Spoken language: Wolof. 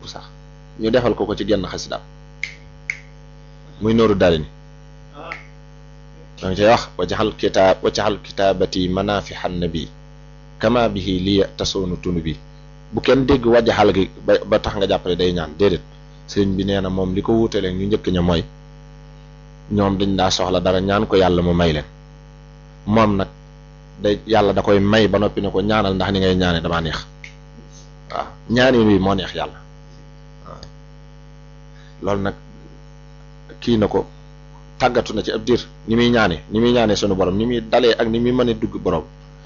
sax ñu defal ko ko ci genn xasidaam muy nooru daari ni da nga cay wax wajaxal kitaab wajaxal kitaabati manafixan nabi kama bihi liya tasoonu tunu bi bu kenn dégg wajaxal gi ba ba tax nga jàppale day ñaan déedéet sëriñ bi nee na moom li ko wuutalee ñu njëkk ña mooy ñoom dañ daa soxla dara ñaan ko yàlla mu may leen moom nag day yàlla da koy may ba noppi ne ko ñaanal ndax ni ngay ñaane damaa neex waaw ñaani wi moo neex yàlla waaw loolu nag kii na ko tàggatu na ci ab diir ni muy ñaane ni muy ñaane sunu borom ni muy dalee ak ni muy mën a dugg borom